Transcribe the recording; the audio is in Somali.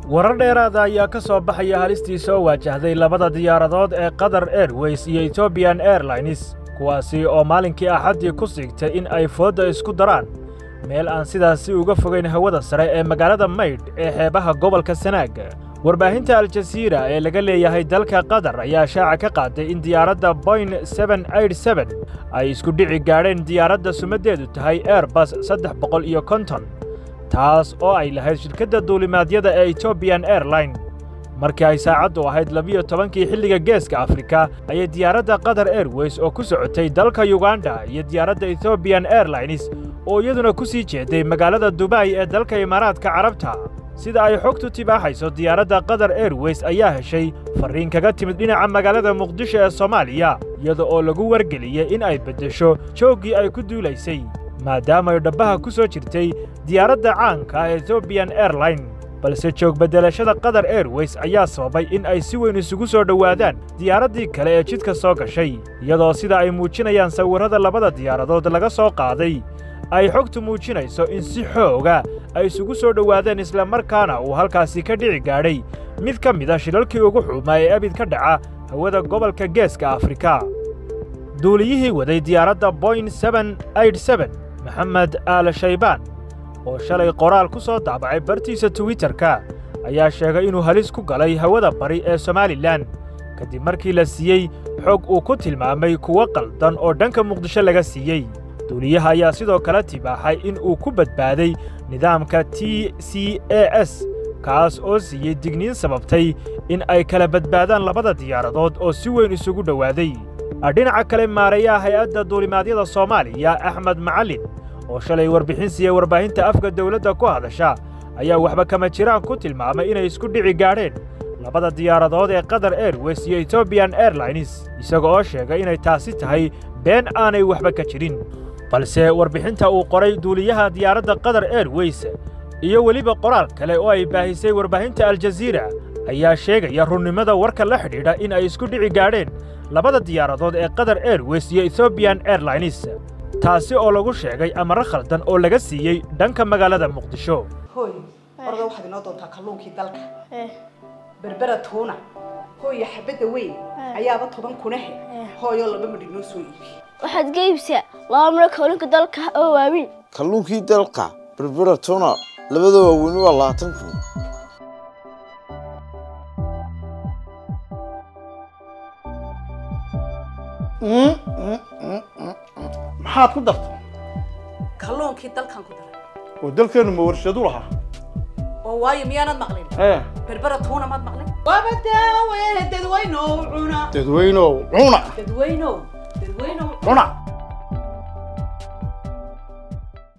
warar dheeraada ayaa ka soo baxaya halistii soo waajahday labada diyaaradood ee qatar airways iyo etobiyan airlines kuwaasi oo maalinkii axaddii ku siigtay in ay foodda isku daraan meel aan sidaasi uga fogayn hawada sare ee magaalada maydh ee xeebaha gobolka sanaag warbaahinta aljasiira ee laga leeyahay dalka qatar ayaa shaaca ka qaaday in diyaaradda boyn ay isku dhici gaadheen diyaaradda sumaddeedu tahay airbas saddex boqol iyo konton taas oo ay lahayd shirkadda duulimaadyada ee etobiyan airline markii ay saacaddu ahayd labiyo tobankii xilliga geeska afrika ayay diyaaradda qatar airways oo ku socotay dalka yuganda iyo diyaaradda ethoobiyan airlines oo iyaduna ku sii jeeday magaalada dubay ee dalka imaaraadka carabta sida ay xogtu tibaaxayso diyaaradda qatar airways ayaa heshay farriin kaga timid dhinaca magaalada muqdisho ee soomaaliya iyada oo lagu wargeliyey in ay beddesho jooggii ay ku duulaysay maadaamay dhabbaha ku soo jirtay diyaaradda caanka ah ethoobiyan airline balse joog beddelashada qatar airways ayaa sababay in ay si weyn isugu soo dhowaadaan diyaaraddii kale ee jidka soo gashay iyadoo sida ay muujinayaan sawirrada labada diyaaradood laga soo qaaday ay xogtu muujinayso in si xooga ay isugu soo dhowaadeen islamarkaana uu halkaasi ka dhici gaadhay mid ka mid a shilalkii ugu xumaa ee abid ka dhaca hawada gobolka geeska afrika duuliyihii waday diyaaradda boyn maxamed aal shaybaan oo shalay qoraal ku soo daabacay bartiisa twitterka ayaa sheegay inuu halis ku galay hawada bari ee somalilan kadib markii la siiyey xog uu ku tilmaamay kuwo qaldan oo dhanka muqdisho laga siiyey duuliyaha ayaa sidoo kale tibaaxay in uu ku badbaaday nidaamka t c a s kaas oo siiyey digniin sababtay in ay kala badbaadaan labada diyaaradood oo si weyn isugu dhowaaday dhinaca kale maareeyaha hay-adda duulimaadyada soomaaliya axmed macallin oo shalay warbixin siiyey warbaahinta afka dawladda ku hadasha ayaa waxba kama jiraan ku tilmaamay inay isku dhici gaadheen labada diyaaradood ee qatar airways iyo etobiyan airlines isaga oo sheegay inay taasi tahay been aanay waxba ka jirin balse warbixinta uu qoray duuliyaha diyaaradda qatar airways iyo weliba qoraal kale oo ay baahisay warbaahinta aljaziira ayaa sheegaya runnimada warka la xidhiidha in ay isku dhici gaadheen labada diyaaradood ee qatar airways iyo ethoobiyan airlines taasi oo lagu sheegay amaro khaldan oo laga siiyey dhanka magaalada muqdisho hooy orda waxaad inoo doontaa kalluunkii dalka berbera tuuna hooya xabadda weyn ayaaba toban kunahe hooyoo laba midh inoo soo iibi waxaad ga iibsaa laba midho kalluunka dalka oo waaweyn kalluunkii dalka berbera tuuna labada waaweyni waa labaatan kun maxaad ku dartay kalluunkii dalkan ku daray oo dalkeennu ma warshadu lahaa oo waayo miyaanad maqlin ee berbera tuuna maad maqlin waaba daawe dadweynow cuna dadweynow cuna dadweynow dadweynow cuna